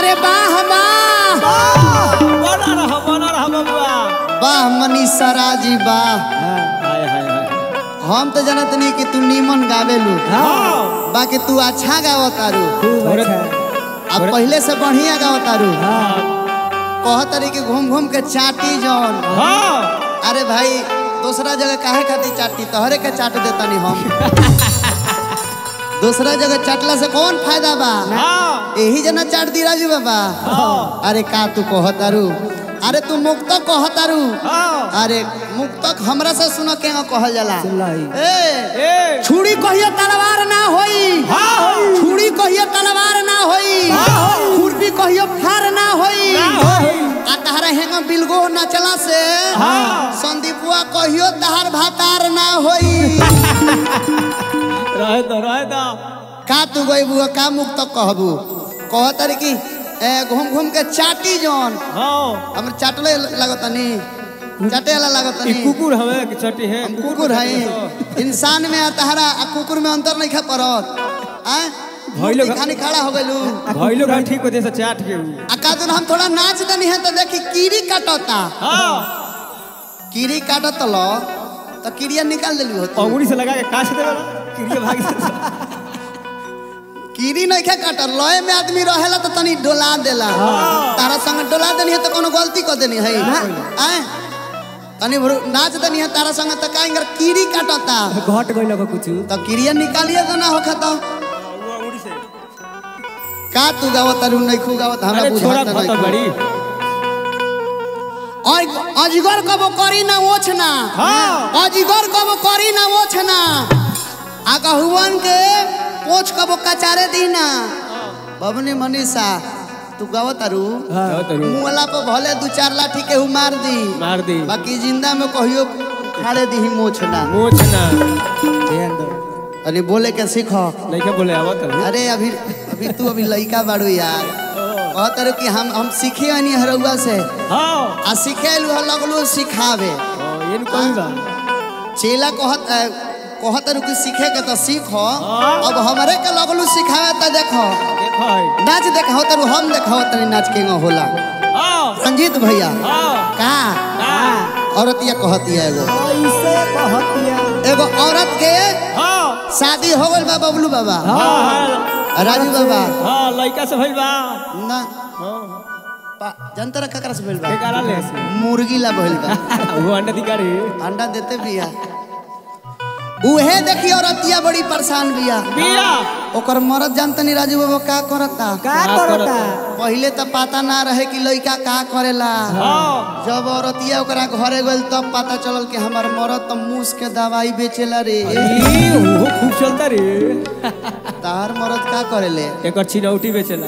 अरे वाह वाह बना रहा बना रहा बबुआ वाह मनीषा राजी वाह हाय हाय हाय हम तो जानत नहीं कि तू नीमन गावेलू हाँ बाकी तू अच्छा गावतारू खूब औरत- अच्छा अब पहले से बढ़िया गावतारू हाँ कहतरी कि घूम घूम के चाटी जौन हाँ अरे भाई दूसरा जगह काहे खातिर चाटी तोहरे के चाट देता नहीं हम दूसरा जगह चाटला से कौन फायदा बा हाँ यही जना चाट दी राजू बाबा अरे का तू कहतारू अरे तू मुक्त कहतारू हाँ अरे मुक्तक हमरा से सुनो के कहल जाला सुनलाई। ए ए छुरी कहियो तलवार ना होई हाँ छुरी कहियो तलवार ना होई खुरपी कहियो फार ना होई आ तहरा हेंगा बिलगो ना चला से हाँ। संदीपुआ कहियो तहार भातार ना होई रहे तो रहे तो का तू गई बुआ का मुक्त कहबू कहतर कि ए घूम घूम के चाटी जौन हाँ हम चाटले लगतनी चाटे वाला ई लगतनी कुकुर हवे कि चटी है हम कुकुर है इंसान में आ तहरा आ कुकुर में अंतर नहीं खा पड़त आ भाई लोग- खानी खड़ा हो गइलू भाई लोग ठीक होते से चाट के ऊ। आ का दिन हम थोड़ा नाच दनी है तो देखी कीड़ी काटता हाँ कीड़ी काटत लो तो कीड़िया निकाल देलू हो तू। अंगुली से लगा के काट दे क्रिया भाग से कीड़ी नहीं खा काटल लय में आदमी रहेला तो तनी डोला देला तारा संग डोला देनी है तो कोनो गलती कर देनी है आए तनी भरू नाच देनी है तारा संग तो काहे इंगर कीड़ी काटता घट गई लगा कुछ तो कीड़िया निकालिए तो ना होखा तो वो अंगुली से का तू गावत अरु नहीं खू गावत हमरा अरे छोरा बुझात खाता नहीं बड़ी और अजगर कबो करी ना ओछना हाँ। अजगर कबो करी ना ओछना आ कहुवन के पोछ कबो कचारे दीना बबनी मनीषा तू गावत अरु हाँ तो रू। मुहला पर भले दू चार लाठी के हु मार दी मार दी बाकी जिंदा में कहियो खाड़े दी मोछना मोच ना ध्यान दो अरे बोले के सीखो नहीं क्या बोले आवत है अरे अभी अभी तू अभी लइका बाड़ू यार कहत रहे कि हम हम सीखे हनी हरौआ से हाँ आ सिखेलू ह लगलू सिखावे हाँ, ये नहीं कोई बा चेला कहत अ, कहत रहे कि सीखे के तो सीखो हाँ। अब हमरे के लगलू सिखावे तो देखो देखो है नाच देखाओ तरू हम देखाओ तनी नाच के होला हाँ संजीत भैया हाँ का हाँ औरतिया कहतिया एगो ऐसे कहतिया एगो औरत के हाँ शादी हो गइल बा बबलू बाबा हाँ हाँ राजू बाबा हाँ लड़का से भइल बा ना हाँ पा- जनता ककरा से भइल बा बेकारा ले से मुर्गी ला भइल बा वो अंडा दिकारी अंडा देते बिया उहे देखी औरतिया बड़ी परेशान बिया बिया ओकर मरद जानतनी राजू बाबा का करता का का करता पहिले तो पता ना रहे कि लड़का का करेला हाँ जब औरतिया ओकरा घरे गइल तब पता चलल कि हमार मरद तो मूस के दवाई बेचेला रे ई, वो खूब चलता रे तार मरद का करेले एक चिनौटी बेचेला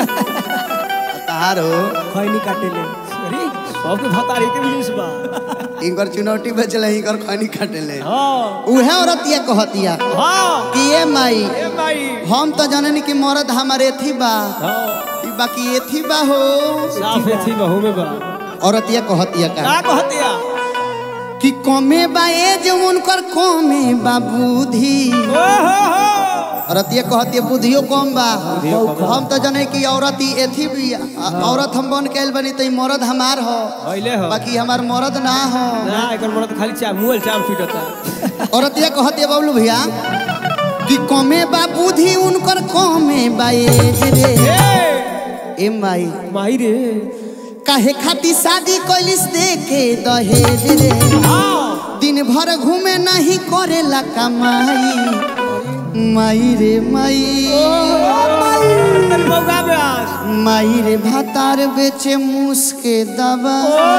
तार हो खैनी काटेले अरे सबके भतारी के बिजनेस बा इनकर चुनौती बेचले इनकर खनी काटेले हाँ उहे औरतिया कहतिया हाँ कि ए माई ए भाई हम तो जाननी कि मरद हमारे एथी बा हाँ ई बाकी एथी बा हो साफ थी बहू में बा औरतिया कहतिया का का कहतिया कि कमे बा एज उनकर कमे बा बुद्धि ओ हो हो औरतिया कहतिया बुद्धियो कम बा बुद्धियो कम बा। हम तो जाने कि औरत ही एथी भी आ- औरत हम बन के आइल बनी तो ई मरद हमार हो होइले हो बाकी हमार मरद ना हो ना एकर मरद खाली चा मुंह चाम फिटता औरतिया कहतिया बबलू भैया कि कमे बा बुद्धि उनकर कमे बा एज रे ए ए माई माही रे काहे खाती शादी कैलिस दे के दहेज रे हाँ दिन भर घूमे नहीं करेला कमाई माई रे माई तेरी मौका में आज माई रे भातार बेचे मूस के दवा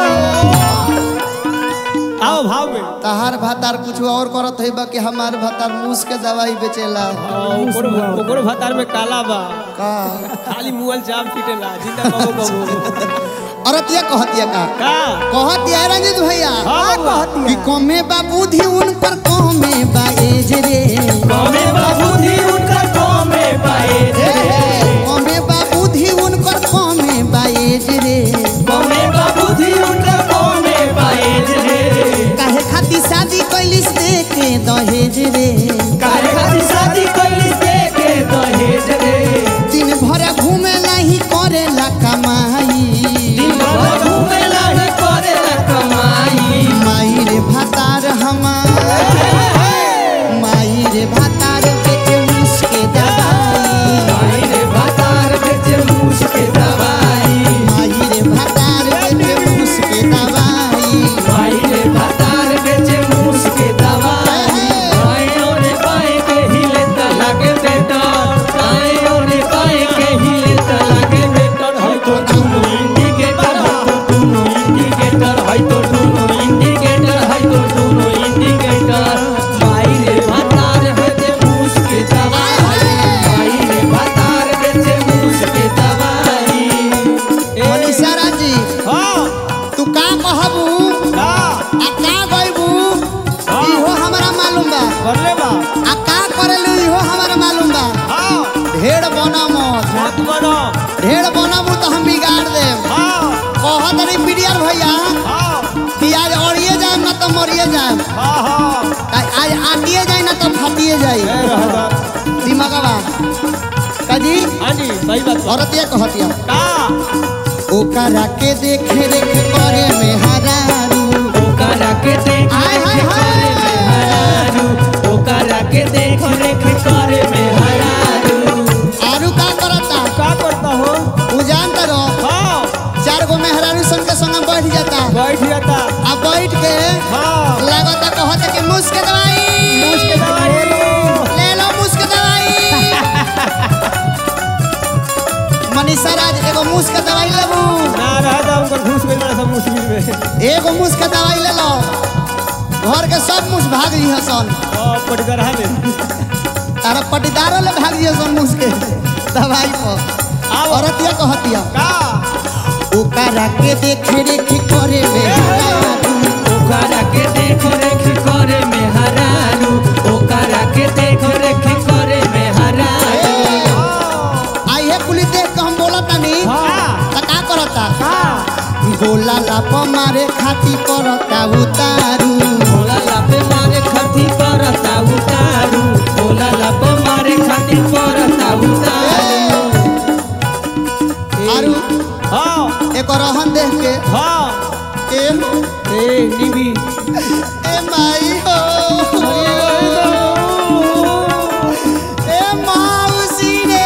आओ भाव में तहार भातार कुछ और करत है बा कि हमार भातार मूस के दवाई बेचेला हाँ, ओकरो ओकरो भतार में काला बा का खाली मुअल चाम फिटेला जिंदा बाबू बाबू औरतिया कहतिया का का कहतिया रंजित भैया हाँ बाबू कि कमे बा बुद्धि उनकर कमे बा एज रे कमे बाबूजी उनका कमे पाए कमे बा बुद्धि उनकर कमे बा एज रे कमे बाबूजी उनका कमे पाए काहे खाती शादी कैलिस दे के दहेज रे काहे खातिर शादी कैली से के दहेज रे दिन भर घूमे नहीं करेला ढेर बना मत मत बनो ढेर बनबू तो हम बिगाड़ देम हाँ कहत नहीं पीडियर भैया हाँ कि आज अड़िए जाए ना तो मरिए जाए हाँ हाँ आज आटिए जाए ना तो फाटिए जाए ए रहबा दिमागवा काजी हाँ जी सही बात बा। औरतिया कहतिया का ओकरा के देखे रेख करे में हरारू ओकरा के देख आय, हाय, रेख हाय। करे में हरारू ओकरा के देख रेख करे में हरारू आरू का करता का करता हो उ जानता रहो हाँ चार गो मेहरारू सन के संग बैठ जाता बैठ जाता आ बैठ के हाँ लागता कहता कि मुस्क दवाई उसके दवाई ले लो मुस्क दवाई मनीषा राज एगो मुस्क दवाई लेबू ना रह जा उनका घुस गई बड़ा सा मुश्किल में एगो मुस्क दवाई ले लो घर के सब मुस भाग जी सन हाँ पटकर रहा में तारा पटीदारो ले भाग जी सन मुस के दवाई पर आओ। औरतिया कहतिया का ओकरा के देख रेख करे में हरारू। ओकरा के देख रेख करे में हरारू ओकरा के देख रेख करे में हरारू आई है कुली देख के हम बोलत तानी हाँ त का करता हाँ गोला लाप मारे खाती करता उतारू भोला लापे मारे खाती परता उतारू भोला लाप मारे खाती परता उतारू आरू हाँ एक रहन देख के हाँ ए ए निबी ए माई हो ए मौसी रे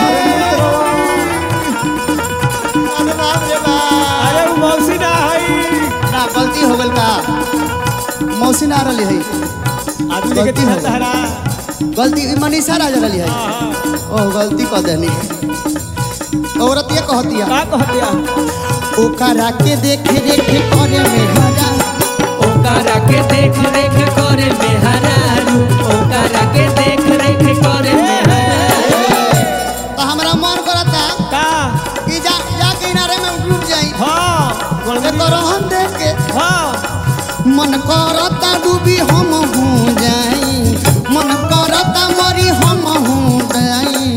अरे बाप रे बाप अरे वो मौसी ना है ना गलती हो गल का मौसी ना रही है आदमी के गलती हो तीन सहारा गलती मनीषा राज रही है हाँ हाँ ओ गलती कह देनी औरत ये कहतिया का कह दिया ओकरा के देख रेख करे में हरा ओकरा के देख रेख करे में हरारू ओकरा के देख रेख करे में हरारू तो हमरा मन करता का कि जा जा किनारे में डूब जाई हाँ बोल से तो रहन देख के हाँ मन करता डूबी हम हूँ जाई मन करता मरी हम हूँ जाई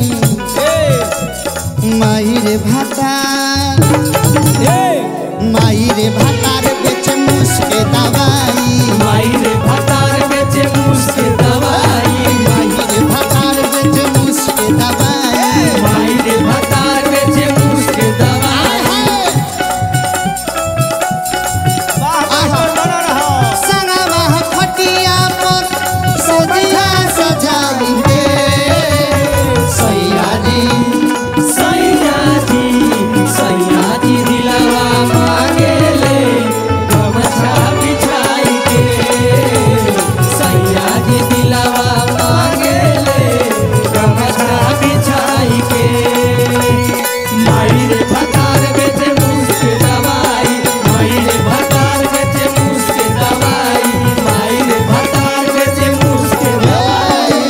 ए माई रे भाता ए माई रे भातार बेच मुस्के दवाई माई रे भतार बेचे मुस्के दवाई माई रे भातार बेच मुस्के दवाई माई रे भतार बेचे मुस्के दवाई वाह वाह बना रहा संगवा खटिया पर सजिया सजाई के सैया जी सैया जी सैया जी दिलवा मांगेले गमछा बिछाई के सैया जी दिलवा मांगेले गमछा बिछाई के माई रे भतार बेचे मुस्के दवाई माई रे भतार बेचे मुस्के दवाई माई रे भतार बेचे मुस्के दवाई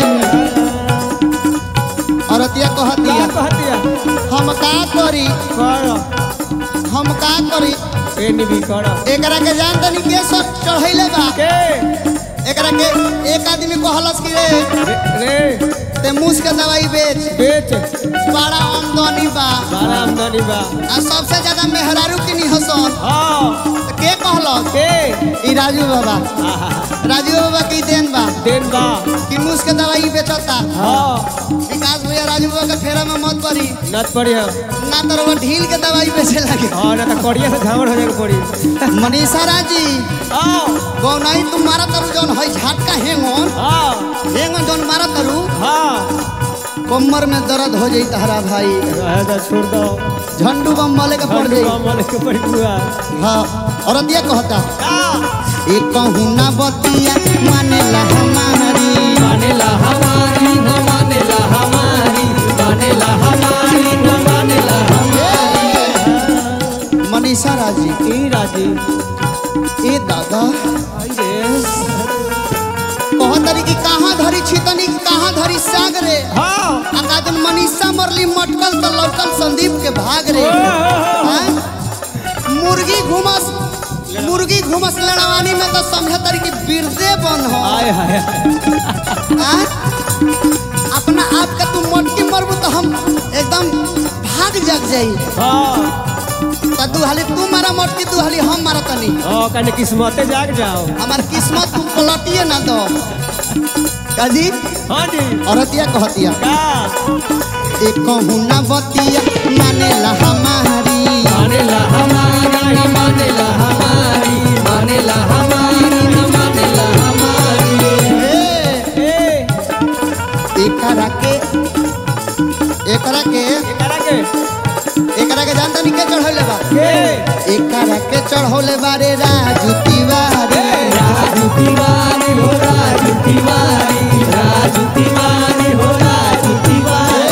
औरतिया का कहतिया कह दिया हम का करी करो हम का करी ए निबी करो एकरा के जान तनी के सब चढ़ैले बा के एकरा के एक आदमी कहलस कि रे रे रे ते मुस के दवाई बेच बेच बड़ा आमदनी बा बारा आमदनी बा आ सबसे ज्यादा मेहरारू के निहसन हाँ त के कहलस के ई राजू बाबा आहा राजू बाबा की देन बा देन बा कि मुस के दवाई बेचता हाँ विकास भैया राजू बाबा के फेरा में मत पड़ी नत पड़ी है ना तो वो ढील के दवाई बेचे लगे हाँ ना तो कड़िया से झामड़ हो जाएगा पड़ी मनीषा राजी हाँ गौनाई तुम मारा तरु जौन है झटका हेंगन हाँ हेंगन जौन मारा तरु हाँ कमर में दर्द हो जाई तहरा भाई रहे तो छोड़ दो झंडू बम वाले के पड़ जाई मन के पड़ी हुआ हाँ औरत ये कहता हाँ एक कहूँ ना बतिया मानेला हमारी मानेला हमारी न मानेला हमारी मानेला हमारी न मानेला मनीषा राजी ई राजी ए दादा आई रे कहतरी कि कहाँ धरी छितनी कहाँ धरी साग रे हाँ आकादन मनीषा मरली मटकल तो लौटल संदीप के भाग रे हाँ? मुर्गी घुमस मुर्गी घुमस लड़वानी में तो समझे तरी कि बिरदे बन हो आय हाय हाय हाँ? अपना आप के तू मटकी मरबू तो हम एकदम भाग जग जाई हाँ तो दू हाली तू मारा मटकी दू हाली हम मारा तनी हाँ कने किस्मते जाग जाओ हमार किस्मत तू पलटिए ना दो काजी हाँ जी औरतिया कहतिया का एक कहूना बतिया मानेला हमारी मानेला हमारी मानेला हमारी मानेला हमारी मानेला हमारी ए, ए एकरा के एकरा के एकरा के एकरा के जानता नहीं के चढ़ौले बा के एकरा के चढ़ौले बारे राजू तिवारी राजू तिवारी हो राजू तिवारी राजू तिवारी हो राजू तिवारी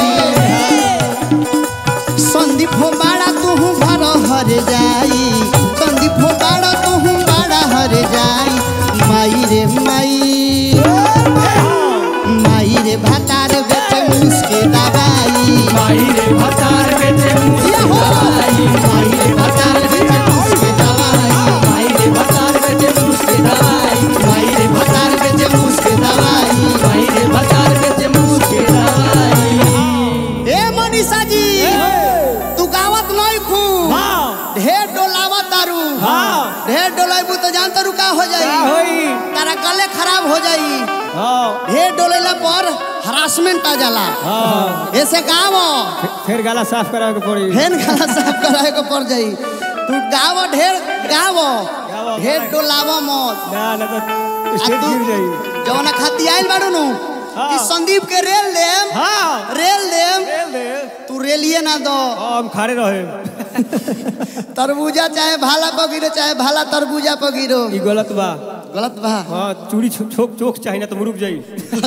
संदीप हो बाड़ा तू भर हर जाई संदीप हो बाड़ा तू बाड़ा हर जाई माई रे माई माई रे भातार बेटे मुस्के दवाई माई रे भतार बेटे मुझे दवाई माई रे भातार बेटे मुस्के दवाई माई रे भतार बेटे मुझे दवाई माई रे भातार बेटे मुस्के दवाई माई रे भतार बेटे मुझे दवाई ए मनीषा जी तू गावत नहीं खू हाँ ढेर डोलावत तारू हाँ ढेर डोलाबू तो जानता रू का हो का जाई होई तारा गले खराब हो जाई हाँ ढेर डोलेला पर हरासमेंट आ जाला हाँ ऐसे गावो फिर गाला साफ करावे के पड़ी फेन खाना साफ कराए को पड़ जाई तू गावो ढेर गावो गावो। ढेर डोलावो मत ना ना तो आ स्टेज तू गिर जाई जवना खाती आइल बाड़ू नु हाँ। कि संदीप के रेल लेम हाँ रेल लेम दे दे तू रेलिए ना दो हाँ, हम खड़े रहे तरबूजा चाहे भाला पगिरो चाहे भाला तरबूजा पगिरो ई गलत बा गलत बा हाँ चूड़ी छो- छोक चोक चाहिए ना तो मुरुक जाई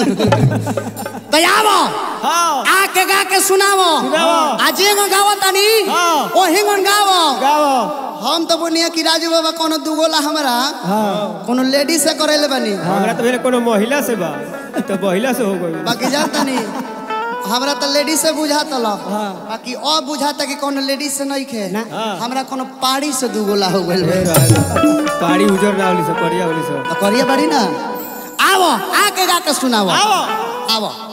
दयावो हाँ आके गा के सुनावो सुनावो। आज एगो गावो तनी हाँ। ओ हिंगन गावो गाओ हम तो बोनिया कि राजू बाबा कोनो दुगोला हमरा हाँ कोनो लेडीज से करेले बनी हमरा तो मेरे कोनो महिला से बा ई तो महिला से हो गई बाकी जानता नहीं हमरा तो लेडीज से बुझाता लो बाकी और बुझाता कि कोनो लेडीज से नहीं खे हाँ। हमरा कोनो पाड़ी से दुगोला हो गइल बा। पाड़ी उजर ना होली से करिया होली से तो करिए बड़ी ना आवो आके गा के सुनावो आओ आवो